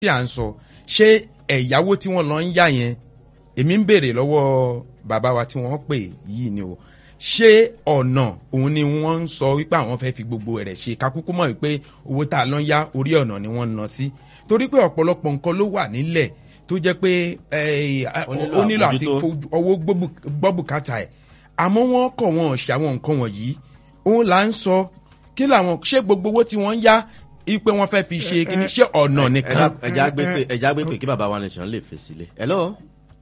bí à ń sọ ṣé ẹ̀yáwó tí wọ́n lọ ń yá yẹn èmi ń béèrè lọ́wọ́ bàbá wa tí wọ́n pè yìí ni o ṣé ọ̀nà òun ni wọ́n ń sọ wípé àwọn fẹ́ fi gbogbo rẹ̀ ṣe kakúkú mọ̀ wípé owó tá a lọ ń yá orí ọ̀nà ni wọ́n ń ná sí torí pé ọ̀pọ̀lọpọ̀ nǹkan ló wà nílẹ̀ tó jẹ́ pé eh, Ó nílò ó nílò àti àbójútó. fojú ọwọ́ gbọ́- gbọ́ bùkátà ẹ̀ àmọ́ wọ́n kọ̀ wọ́n ṣe àwọn nǹkan wọ̀nyí òun là ń sọ kí làwọn ṣé gbogbo owó tí wọ́n ń yá ipe wọ́n fẹ́ fi ṣe kí ni ṣé ọ̀nà nìkan. ẹja gbé pé ẹja gbé pé kí bàbá wa nìkan lè fèsì lé. hello.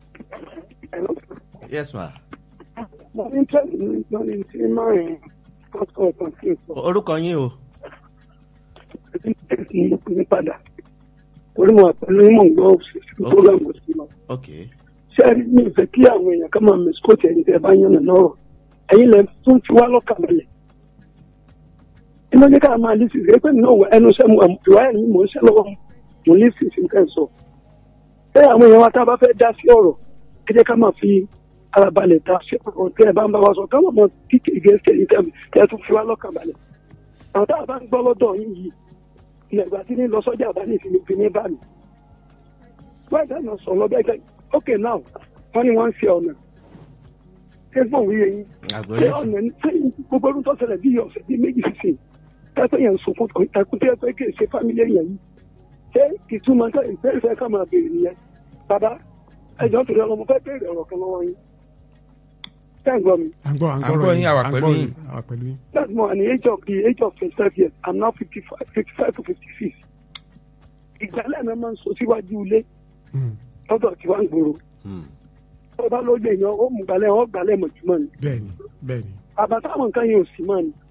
yes ma. mo ní tẹ́lẹ̀ ní lórí tí márùn-ún pásítọ̀ kan sí sọ orúkọ yín o. ẹbí tẹ̀sí ní padà orí mo wà pẹ̀lú ìmọ̀ ń gbọ́ òṣìṣẹ́ Ok. program kò sí lọ. ok. ṣé ẹ rí mi ìfẹ́ kí àwọn èèyàn ká máa mẹ́síkòtì ẹni tẹ́ ẹ bá yànnà lọ́rọ̀ ẹ̀yin lẹ tún ti wá lọ́kàn balẹ̀. inú ní ká máa lísì rẹ pé náà ẹnu iṣẹ́ mu ìwà ẹ̀mí mò ń ṣe lọ́wọ́ mo lísì sí nǹkan sọ. ṣé àwọn èèyàn wa tá a bá fẹ́ dá sí ọ̀rọ̀ ẹ jẹ́ ká máa fi ara balẹ̀ dá sí ọ̀rọ̀ tẹ́ ẹ bá ń bá wa sọ káwọn ọmọ kíkì gẹ́gẹ́ ẹ̀yin tẹ́ tẹ́ ẹ tún fi wá lọ́kàn balẹ̀. àwọn tá a bá ń gbọ́ lọ́dọ̀ yín yìí ilẹ̀ ìgbà tí ní lọ sọ́jà bá ní ìfinipin ní bá mi why that not sọ lọ́bẹ̀ gẹ́ okay now wọ́n ní wọ́n ń ṣe ọ̀nà ṣé fún òun yẹ yín ṣé àgbọ̀yé ọ̀nà ní ṣé gbogbo ọdún tó ṣẹlẹ̀ bí ọ̀sẹ̀ bí méjì sísìn tẹ́tẹ́ yẹn ń sunkún ẹkú tí ẹ fẹ́ kí ṣe fámílì yẹn yìí ṣé ìtumọ̀ tó ìbéèrè fẹ́ ká máa béèrè nìyẹn bàbá ẹjọ́ torí ọlọ́mọ fẹ́ béèrè ọ̀rọ̀ kan lọ́wọ́ yín ṣé ń gbọ́ mi à ń gbọ́ à ń À ń gbọ́ yín, àwa à ń pẹ̀lú gbọ́ yín. àwa pẹ̀lú yín. that's more at the age of the age of twenty five years i'm now fifty five fifty five to fifty six ìgbàlẹ̀ náà máa ń sọ síwájú ilé Mm, lọ́dọ̀ tí wọ́n ń gbòòrò tó bá ló lè yan ó mú gbalẹ̀ ó gbalẹ̀ mọ̀júmọ́ ni bẹ́ẹ̀ni bẹ́ẹ̀ni àbátáwọn nǹkan yẹn ò sí mọ́ ni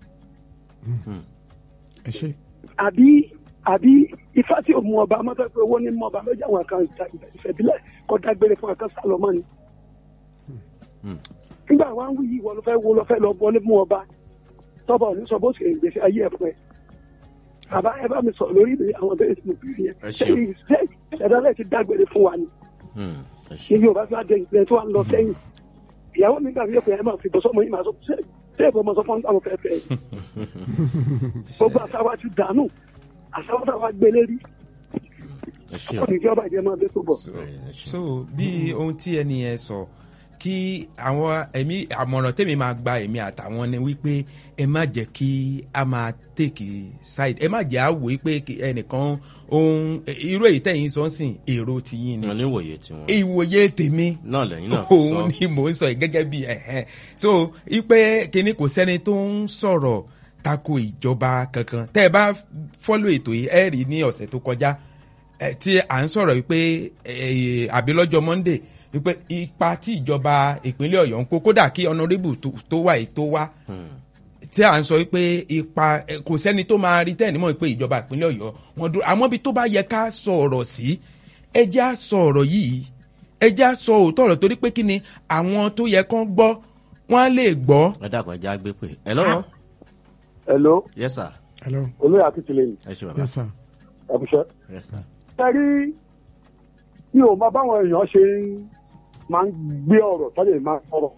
ẹ ṣe. àbí àbí ifá tí ò mú ọba mọ́tò pé owó ní mú ọba lọ́jà àwọn kan ìfẹ̀bílẹ̀ kọ́ dágbére fún akán sálọ́mọ́ ni. nígbà wọn wí yìí wọ́n ló fẹ́ wo ló fẹ́ lọ wọlé mú ọba tọ́ba ò ní sọ bó ṣe ń gbèsè ayé ẹ̀ fún ẹ. bàbá ẹ bá mi sọ lórí ìbéèrè àwọn bẹ́ẹ̀ tí mo bí yẹn Ẹ ṣeun. ṣé ìṣẹ̀dálẹ̀ ti dágbére fún wa ni ẹ ní ṣe. yorùbá fi adé ìpínlẹ̀ tó wà ń lọ sẹ́yìn ìyàwó mi gbàgbé pé ẹ máa fi bọ́ sọ́mọ yìí máa sọ ṣé ṣé ìbọn máa sọ fún àwọn fẹ́ẹ́ fẹ́ gbogbo àṣàwà ti dànù àṣàwà tá a wá gbélé rí ẹ ṣe o. ọ̀nà ìjọba ìjẹ́ máa dé tó bọ̀. ẹ ṣe. so bí ohun tí ẹni yẹn sọ kí àwọn ẹ̀mí àmọ̀ràn tèmi máa gba èmi àtàwọn ni wípé ẹ má jẹ́ kí a máa take side ẹ má jẹ́ àwò pé kí ẹnìkan ohun irú èyí tẹ̀yìn sọ ń sìn èrò tiyín ni wọn ní ìwòye tiwọn. ìwòye tèmi náà lẹ́yìn náà fi sọ. òun ni mò ń sọ yìí gẹ́gẹ́ bí ẹ̀hẹ́n so ipe kínní kò sẹ́ni tó ń sọ̀rọ̀ tako ìjọba kankan tẹ́ ẹ bá fọ́lọ̀ ètò yìí ẹ rí ní ọ̀sẹ̀ tó kọjá ẹ, tí à ń sọ̀rọ̀ wípé ẹ, àbí lọ́jọ́ monday wípé ipa tí ìjọba ìpínlẹ̀ ọ̀yọ́ ń kó kódà kí honourable tó- tó wà yìí tó wá tí à ń sọ wípé ipa ẹ, kò sẹ́ni tó máa rí tẹ́ẹ̀ nímọ̀ pé ìjọba ìpínlẹ̀ ọ̀yọ́ wọn dúró àmọ́ bí tó bá yẹ ká sọ ọ̀rọ̀ sí ẹ jẹ́ á sọ ọ̀rọ̀ yìí ẹ jẹ́ á sọ òótọ́ ọ̀rọ̀ torí pé kí ni àwọn tó yẹ kán gbọ́ wọ́n á lè gbọ́. ẹ dàgbà ẹja gbé pé. hello. hello yes sir. hello olóyè akíntúlẹ̀ ẹ ṣe bàbá. yes sir. ẹ̀bùṣẹ́. yes sir. ẹ rí mi ò mọ báwọn èèyàn ṣe ń máa ń gbé ọ̀rọ̀ tọ́lẹ̀ máa ń sọ̀rọ̀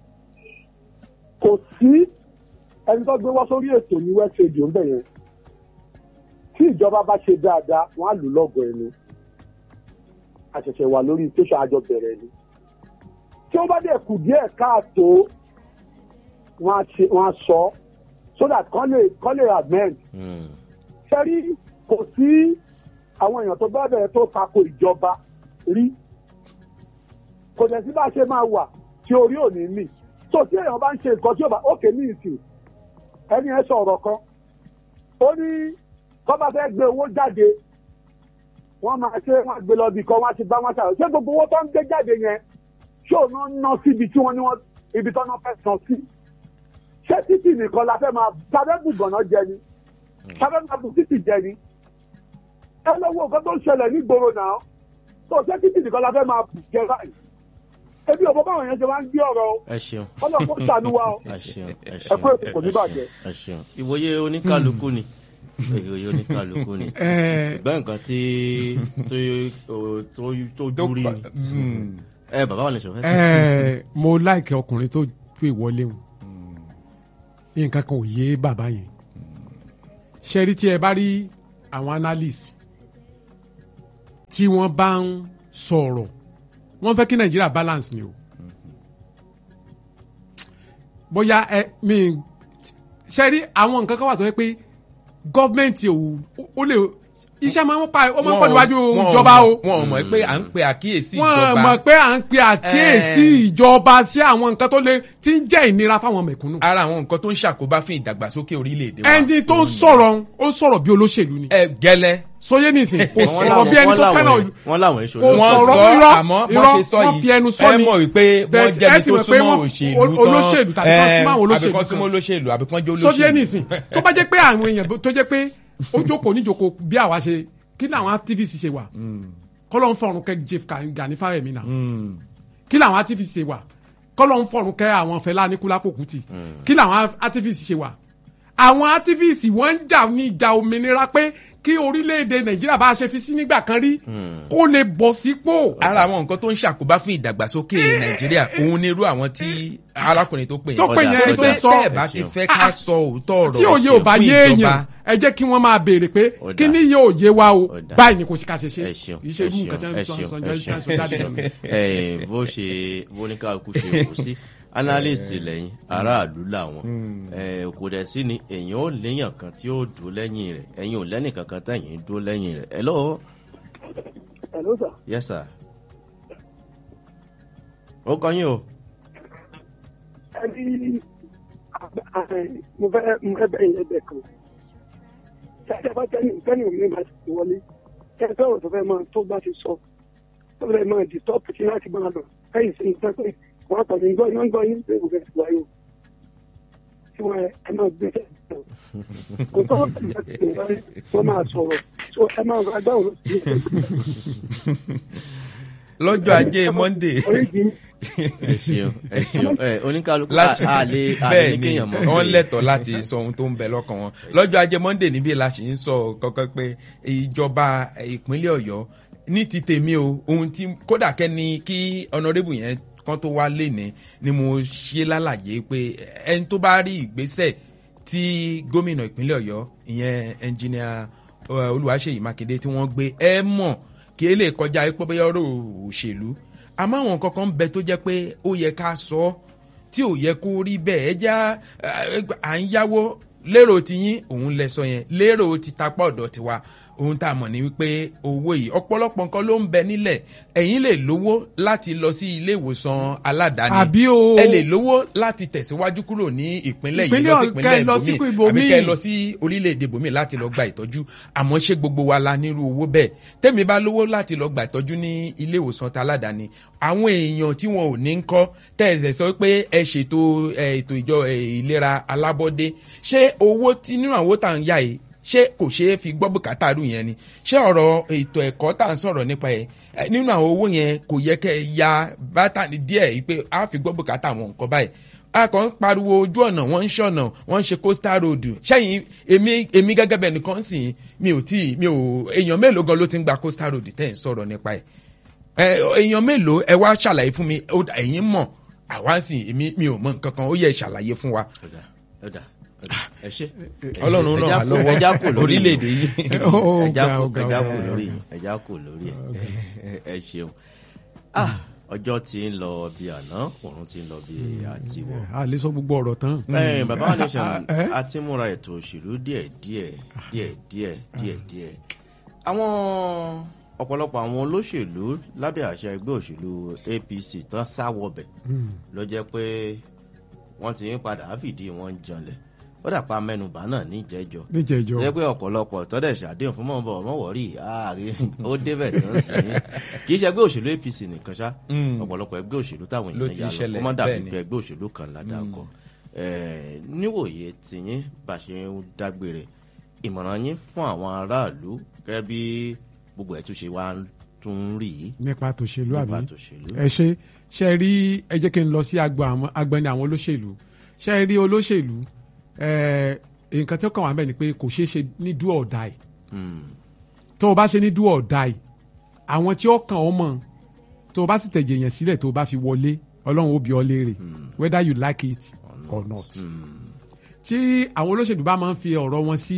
kò sí ẹni tó gbé wá sórí ètò ní west radio ń bẹ̀ yẹn tí ìjọba bá ṣe dáadáa wọ́n á lù lọ́gọ̀ ẹnu àṣẹ̀ṣẹ̀ wà lórí tẹ̀sán àjọ bẹ̀rẹ̀ ni tí ó bá dẹ̀ kù díẹ̀ káàtó wọ́n á ṣe- wọ́n á sọ so that kán lè kán lè amend Mm. sẹ́rí kò sí àwọn èèyàn tó bá bẹ̀rẹ̀ tó tako ìjọba rí kò dẹ̀ sí bá a ṣe máa wà tí orí ò ní mì tó tí èèyàn bá ń ṣe nǹkan tí ó bá òkè ní ìsìn ẹni ẹ sọ̀rọ̀ kan ó ní kọ́ bá fẹ́ gbé owó jáde wọ́n máa ṣe wọ́n gbé lọ bí kan wọ́n á ti bá wọn ṣàrò ṣé gbogbo owó tó ń gbé jáde yẹn ṣé òun náà ń ná síbi tí wọ́n ní wọ́n ibi tó náà fẹ́ san sí ṣé títì nìkan la fẹ́ máa tàbẹ́ bùgànná jẹ ni sábẹ́ máa bù títì jẹ ni. ẹ lọ́wọ́ nǹkan tó ń ṣẹlẹ̀ nígboro náà tó ṣé títì nìkan la fẹ́ máa bù jẹ báyìí. ebi òbó báwọn yẹn ṣe máa ń gbé ọ̀rọ̀ o ẹ ṣeun. ọlọ́run kò ṣàánú wa o. ẹ ṣeun. ẹ ẹ ṣeun. kú ètò kò ní bàjẹ́. ẹ ṣeun. ìwòye oníkálukú ni. ìwòye oníkálukú ni. ẹ bẹ́ẹ̀ nǹkan tí tó tó tó dúrí ni. Mm. ẹ bàbá wa lè sọ fẹ́. ẹ mo láìkẹ ọkùnrin tó pè wọlé o nǹkan kan ò yé bàbá yẹn ṣe rí tí ẹ bá rí àwọn analyst tí wọ́n bá ń sọ̀rọ̀ wọ́n fẹ́ kí nàìjíríà balance ni o bóyá ẹ mi ṣe rí àwọn nǹkan kan wà tó yẹ pé gọ́ọ̀mẹ̀ntì ò ó lè iṣẹ́ máa ń pa ó máa ń pọ̀ níwájú Wọn- ìjọba o wọn ò mọ̀ pé à ń pe àkíyèsí wọ́n ìjọba mọ̀ pé à ń pe àkíyèsí ìjọba sí àwọn nǹkan tó lè tí ń jẹ́ ìnira fáwọn mẹ̀kúnnù ara àwọn nǹkan tó ń ṣàkóbá fún ìdàgbàsókè orílẹ̀-èdè wa. ẹni tó ń sọ̀rọ̀ ó sọ̀rọ̀ bí olóṣèlú ni ẹ gẹ́lẹ́ sóyè nìsín kò Wọ́n sọ̀rọ̀ láwọn- bí ẹni wọ́n tó láwọn- fẹ́ràn ìlú wọ́n láwọn èso Kò wọ́n sọ̀rọ̀ sọ irọ́, àmọ́ irọ́, wọ́n ṣe sọ wọ́n yìí fi ẹnu sọ ẹ ni. mọ̀ wípé wọ́n Bẹ́ẹ̀ jẹ́bi ẹ ti tó mọ̀ pé súnmọ́ wọ́n- òṣèlú tán olóṣèlú tàbí kan súnmọ́ àwọn olóṣèlú àbíkan kan. súnmọ́ olóṣèlú àbíkan jẹ́ sóyè olóṣèlú. nìsín tó bá jẹ́ pé àwọn èèyàn tó jẹ́ pé ó jókòó níjókòó bí àwa ṣe kí làwọn activist ṣe wà kọ́lọ́ ń fọ̀run kẹ́ Jeff Gani Fáyẹ̀mí náà Mm. kí làwọn activist ṣe wà kọ́lọ́ ń fọ̀run kẹ́ àwọn Fẹlá Aníkúlápó Kútì kí làwọn activist ṣe wà àwọn activist wọ́n ń jà ní ìjà òmìnira pé kí orílẹ̀-èdè Nàìjíríà bá a ṣe fi sí nígbà kan rí kó lè bọ̀ sípò. ara àwọn nǹkan tó ń ṣàkóbá fún ìdàgbàsókè nàìjíríà òun ni irú àwọn tí arákùnrin tó pè Tó pè yẹn tó Tẹ́- sọ. tẹ́ ẹ̀ bá ti fẹ́ ká sọ òótọ́ ọ̀rọ̀ tí òye ò bá fún yé ìjọba. èèyàn ẹ jẹ́ kí wọ́n máa béèrè pé Ó kí dáa. ni yóò yé wa o Ó dáa. báyìí ni kò sí ká ṣe ṣe ẹ ṣeun kì í ṣe irú nǹkan tí ẹ wọ́n sọ ṣeun sọ ẹ sọ sọ jáde lọ́nà. ṣeun ẹ bó ṣe bó ní kálukú ṣe wò sí analyst lẹ́yìn aráàlú làwọn ẹ kò dẹ̀ sí ni èèyàn ò léèyàn kan tí ó dúró lẹ́yìn rẹ̀ ẹ̀yin ò lẹ́nì kankan tẹ̀yìn dúró lẹ́yìn rẹ̀ ẹ lọ́wọ́ Hello, sir. yes sir ó kọ́ yín o ẹni mo fẹ́ mo fẹ́ bẹ̀rẹ̀ yẹn bẹ̀ kan ṣáṣẹ́ bá tẹ́ni tẹ́ni omi máa ti wọlé kẹ́ sọ̀rọ̀ tó fẹ́ máa tó bá ti sọ tó fẹ́ máa di tọ́pù kí láti máa lọ kẹ́yìn sí nǹkan pé wọ́n tọ̀ ní gbọ́ yín gbọ́ yín pé kò fẹ́ ti wáyé o tí wọ́n ẹ máa gbé tẹ̀ kò tọ́ wọ́n máa sọ̀rọ̀ so ẹ máa gba agbáwo ló ti lọ́jọ́ ajé monday oríṣi ẹ ṣeun ẹ ṣeun ẹ oníkálukú láti a lè a lè bẹ́ẹ̀ ní ni kéèyàn mọ̀ wọ́n pé- lẹ́tọ̀ọ́ láti sọ ohun tó ń bẹ lọ́kàn wọn lọ́jọ́ ajé monday níbí la ṣì ń sọ kankan pé ìjọba ìpínlẹ̀ ọ̀yọ́ ní ti tèmi o ohun tí kódà kẹ́ni kí ọ̀nàrẹ́bù yẹn kan tó wá léni ni mo ṣe lálàyé pé ẹni tó bá rí ìgbésẹ̀ tí gómìnà ìpínlẹ̀ ọ̀yọ́ ìyẹn ẹnjìnìà eh, olùwàṣeyì mákindé tí wọ́n gbé ẹ mọ̀ kí ẹ lè kọjá ẹ pé bóyá ọ̀rọ̀ òṣèlú àmọ́ àwọn kankan ń bẹ tó jẹ́ pé ó yẹ ká sọ ọ́ tí ò yẹ kó rí bẹ́ẹ̀ ẹ já ẹ, à ń yáwó lérò tiyín òun lẹ sọ yẹn lérò ti tapá ọ̀dọ̀ tiwa ohun tá a mọ̀ ní wípé owó yìí ọ̀pọ̀lọpọ̀ nǹkan ló ń bẹ nílẹ̀ ẹ̀yin lè lówó láti lọ sí ilé ìwòsàn aládàáni Àbí o. ẹ lè lówó láti tẹ̀síwájú kúrò ní ìpínlẹ̀ yìí Ìpínlẹ̀ lọ sí ọ̀- ìpínlẹ̀ kẹ́ ẹ lọ sí ibòmíì ibòmíì. àbí kẹ́ ẹ lọ sí orílẹ̀-èdè bòmíì láti lọ gba ìtọ́jú àmọ́ ṣé gbogbo wa la nírú owó bẹ́ẹ̀ tẹ́mi bá lówó láti lọ gba ìtọ́jú ní ilé ìwòsàn taládàáni àwọn èèyàn tí wọn ò ní ń kọ́ tẹ̀sẹ̀ sọ pé ẹ ṣètò ẹ, ètò ìjọ ẹ, ìlera alábọ́dé ṣé owó tí nínú àwọn owó tá à ń yá yìí ṣé kò ṣeé fi gbọ́ bùkátà rú yẹn ni ṣé ọ̀rọ̀ ètò ẹ̀kọ́ tá à ń sọ̀rọ̀ nípa ẹ̀ ẹ, nínú àwọn owó yẹn kò yẹ kẹ́ ẹ ya bátà díẹ̀ yìí pé a fi gbọ́ bùkátà àwọn nǹkan báyìí a kàn ń pariwo ojú ọ̀nà wọ́n ń ṣọ̀nà wọ́n ń ṣe coastal road ṣẹ́yìn èmi èmi gẹ́gẹ́ bẹ́ẹ̀ nìkan sì mi ò tí mi ò èèyàn mélòó gan ló ti ń gba coastal road tẹ́ ẹ̀ ń sọ̀rọ̀ nípa ẹ̀ ẹ èèyàn mélòó ẹ wá ṣàlàyé fún mi ó dà, ẹ̀yin mọ̀ àwa sì èmi mi ò mọ nǹkan kan ó yẹ ṣàlàyé fún wa ọ̀dà ọ̀dà ọ̀dà ẹ ṣe ọlọ́run ràn wá ẹja lọ́wọ́ ẹja kò lórí orílẹ̀-èdè yìí. Ó ẹja ga, kò ó ga, ẹja ó kò ga. lórí ẹja kò lórí ẹ ẹ ṣeun ah ọjọ́ ti ń lọ bí àná òun ti ń lọ bí àtiwọ̀ a lè sọ gbogbo ọ̀rọ̀ tán. ẹ bàbá wa nation Eh? a ti múra ètò òṣèlú díẹ̀ díẹ̀ díẹ̀ díẹ̀ díẹ̀ díẹ̀ àwọn ọ̀pọ̀lọpọ̀ àwọn olóṣèlú lábẹ́ àṣà ẹgbẹ́ òṣèlú APC tán sáwọbẹ̀ ló jẹ́ pé wọ́n ti ń padà fìdí wọn janlẹ̀ ó dàpá mẹ́nubà náà níjẹ́jọ́ níjẹ̀jọ́ jẹ́ pé ọ̀pọ̀lọpọ̀ tọ́dẹ̀ ṣàdéhùn fún mọ̀ọ́bọ̀ mọ̀wọ́rì ààrẹ ó débẹ̀ tó ń sìn ín kì í ṣe ẹgbẹ́ òṣèlú APC nìkan ṣá Mm. ọ̀pọ̀lọpọ̀ ẹgbẹ́ òṣèlú táwọn Ló èèyàn ti yà lọ ṣẹlẹ̀, kó má dàbí bẹ́ẹ̀ ni. pé ẹgbẹ́ òṣèlú kan ládàkọ níwòye tìyín bá ṣe ń dágbére ìmọ̀ràn yín fún àwọn aráàlú gẹ́gẹ́ bí gbogbo ẹ̀ tún ṣe wá ń tún rí i nípa tòṣèlú àbí nípa tòṣèlú. ẹ ṣe ṣe rí ẹ jẹ́ kí n lọ sí agbo àwọn- agbẹni àwọn olóṣèlú ṣe rí olóṣèlú ẹ, nǹkan tí ó kàn wá bẹ́ẹ̀ ni pé kò ṣeé ṣe ní do or die Hmm. tó o bá ṣe ní do or die àwọn tí ó kàn ọ́ mọ̀ tó o bá sì tẹ̀jẹ̀ yẹn sílẹ̀ tó o bá fi wọlé ọlọ́run ó bi ọ́ léèrè whether you like it or not Hmm. tí àwọn olóṣèlú bá máa ń fi ọ̀rọ̀ wọn sí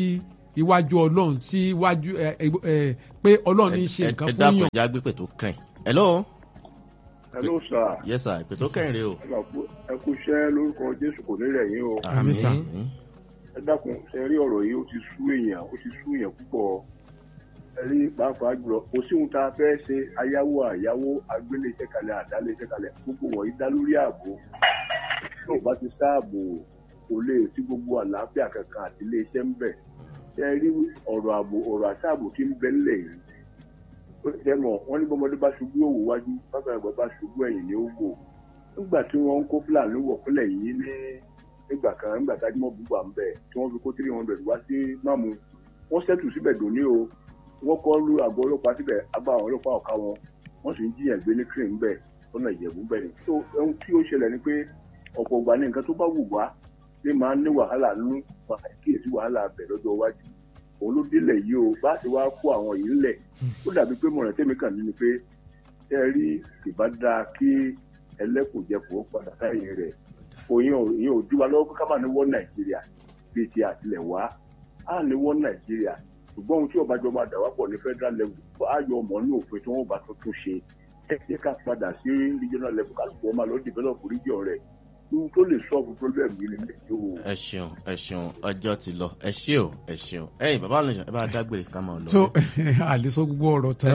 iwájú ọlọ́run sí iwájú ẹ, ẹ, ẹ, pé ọlọ́run ní í ṣe nǹkan ẹ fún dákun yàn ẹja gbé tó kàn hello hello sir yes sir ìpè tó kàn rè o. ẹ kú iṣẹ́ lórúkọ jésù kò ní rẹ̀ yín o Àmín, sir. ẹ dákun ṣe rí ọ̀rọ̀ yìí ó ti sú èèyàn ó ti sú èèyàn púpọ̀ ẹ rí pàápàá jùlọ kò sí ohun tá a fẹ́ ṣe ayáwó àyáwó agbélé iṣẹ́ kalẹ̀ àdálé iṣẹ́ kalẹ̀ gbogbo wọ̀nyí dá lórí ààbò tí ò bá ti sáàbò kò lè sí gbogbo àlàáfíà kankan àti ilé iṣẹ́ ń bẹ̀ ẹ rí ọ̀rọ̀ ààbò ọ̀rọ̀ àṣàbò tí ń bẹ ńlẹ̀ yìí ó ti mọ̀ wọ́n ní bọ́mọdé bá ṣubú òwò wájú bàbá àgbà bá ṣubú ẹ̀yìn ní ó wò nígbà tí wọ́n ń kó fúlàní wọ̀ fúnlẹ̀ yìí ní nígbà kan nígbà tá a dín mọ́ gbogbo à ń bẹ̀ tí wọ́n fi kó three hundred wá sí mámu wọ́n ṣẹ́tù síbẹ̀ dòní o wọ́n kọ́ lu àgọ́ ọlọ́pàá síbẹ̀ agbá àwọn ọlọ́pàá ọ̀ka wọn wọ́n sì ń jiyàn gbé ní crane bẹ́ẹ̀ lọ́nà ìjẹ̀bú bẹ́ẹ̀ ni so ohun tí ó ṣẹlẹ̀ ni pé ọ̀pọ̀ ìgbà ní nǹkan tó bá wù wá ní máa ń ní wàhálà nínú kíyèsí wàhálà bẹ̀ lọ́jọ́ iwájú òun ló délẹ̀ yìí o bá ti wá kó àwọn yìí ńlẹ̀ ó dàbí pé mọ̀ràn tẹ́mi kàn ní ni pé ẹ rí ìbá dáa kí ẹlẹ́kùnjẹkùn ó padà sáyẹn rẹ̀ òyìn ò ìyẹn ò dúwa lọ́wọ́ pé ká máa ní wọ́n nàìjíríà bíi ti àtìlẹ̀ wá á ní wọ́n nàìjíríà ṣùgbọ́n ohun tí ọbàjọ́ máa dà wá pọ̀ ní federal level á yọ ọmọ ní òfin tí wọ́n bá tuntun ṣe ẹ jẹ́ ká padà sí regional level kálukú ọmọ lọ develop region rẹ̀ ohun tó lè solve problem yìí nílẹ̀ yóò. ẹ ṣeun ẹ ṣeun ọjọ́ ti lọ ẹ ṣé o ẹ ṣeun ẹ̀yin bàbá àlejò ẹ bá dágbére ká máa lọ. tó àlesọ gbogbo ọ̀rọ̀ tán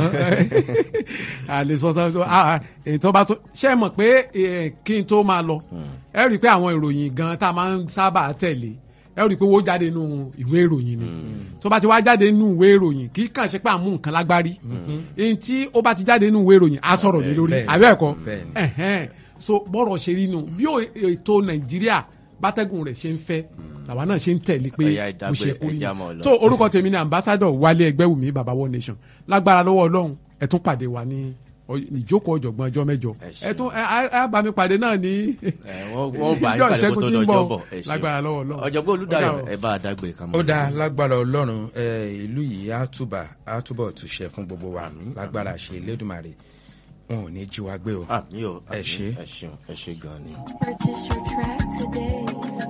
àlesọ tán tó ah, èyí tó bá tó ṣe é mọ̀ pé eh, kí n tó máa lọ ẹ rí i pé àwọn ìròyìn gan tá a máa ń sábà tẹ̀lé ẹ rí i pé wọ́n jáde nínú ìwé ìròyìn ni tó bá ti wá jáde nínú ìwé ìròyìn kì í kàn ṣe pé à ń mú nǹkan lágbárí èyí tí ó bá ti jáde nínú ìwé ìròyìn á sọ̀rọ̀ lé lórí Bẹ́ẹ̀ni. àbẹ́ ẹ̀kọ́ Bẹ́ẹ̀ni. ẹ̀hẹ́n so bọ́rọ̀ ṣe rí nu bí ó- ètò nàìjíríà bátẹ́gùn rẹ̀ ṣe ń fẹ́ làwa náà ṣe ń tẹ̀lé pé Ọ̀yá bó ṣe ìdágbére, kú rí ẹja mọ́ ọ lọ. tó orúkọ tèmi ni ambassadọ wálé ẹgbẹ́wùmí baba one nation lágbára lọ́wọ́ ọlọ́run ẹ tún pàdé wa ní ọ- ìjókòó ọ̀jọ̀gbọ́n ọjọ́ mẹ́jọ Ẹ ṣeun. ẹ tún ẹ á- á bá mi pàdé náà ní ẹ wọ́n wọ́n bá yín ìjọ pàdé kó ìṣẹ́gun tó tí ń dọjọ́ bọ̀ bọ̀ ẹ ṣeun lágbára lọ́wọ́ ọlọ́run ọ̀jọ̀gbọ́n olùdarí Ó dà o. ẹ bá a dágbére ká máa ó lọ. dáa lágbára ọlọ́run ẹ, ìlú yìí á túbà á túbọ̀ túṣẹ fún gbogbo wa lágbára ṣe elédùnmarè wọn ò ní jí wa gbé o. àmì o Ẹ àmì, ṣé. ẹ ṣeun ẹ ṣe gan ni. Purchase your track today.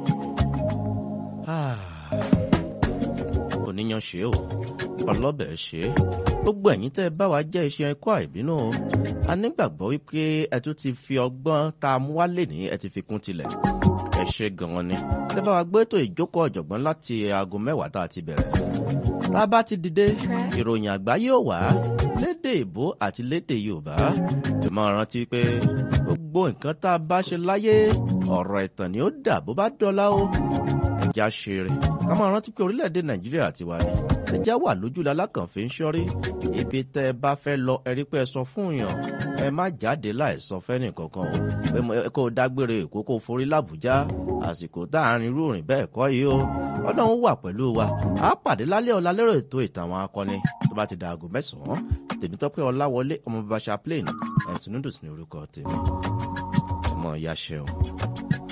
oníyan ṣe o ọlọ́bẹ̀ ṣe é gbogbo ẹ̀yin tẹ́ ẹ bá wa jẹ́ iṣẹ́ ẹ̀kọ́ àìbínú o a nígbàgbọ́ wípé ẹ tún ti fi ọgbọ́n tá a mú wálé ní ẹ ti fi kún tilẹ̀ ẹ ṣe gan-an ni tẹ́ bá wa gbé ètò ìjókòó ọ̀jọ̀gbọ́n láti aago mẹ́wàá tá a ti bẹ̀rẹ̀ tá a bá ti dìde ìròyìn àgbáyé ò wá lédè ìbò àti lédè yorùbá ẹ máa rántí pé gbogbo nǹkan tá a bá ṣe láyé ọ̀rọ̀ ìtàn ni ó dà bó bá dọ́là o ẹja ṣeré ká máa rántí pé orílẹ̀-èdè nàìjíríà ti wà ní ẹja wà lójúlá alákànfẹ́ ń ṣọ́rí ibi tẹ́ ẹ bá fẹ́ lọ ẹ rí pé ẹ sọ fún yàn ẹ má jáde láì sọ fẹ́nì kankan o pé mo- ẹ kó o dágbére èkó kó o forí làbújá àsìkò tá à ń rin irú òrìn bẹ́ẹ̀ kọ́ yìí o ọlọ́run wà pẹ̀lú wa a pàdé lálẹ́ ọ̀la lérò ètò ìtàn àwọn akọni tó bá ti da aago mẹ́sàn-án tèmítọ́pẹ́ ọláwọlé ọmọ bàbá chaplain ẹ̀ tìǹdùsì ní orúkọ tèmi ọmọ ìyá ṣeun.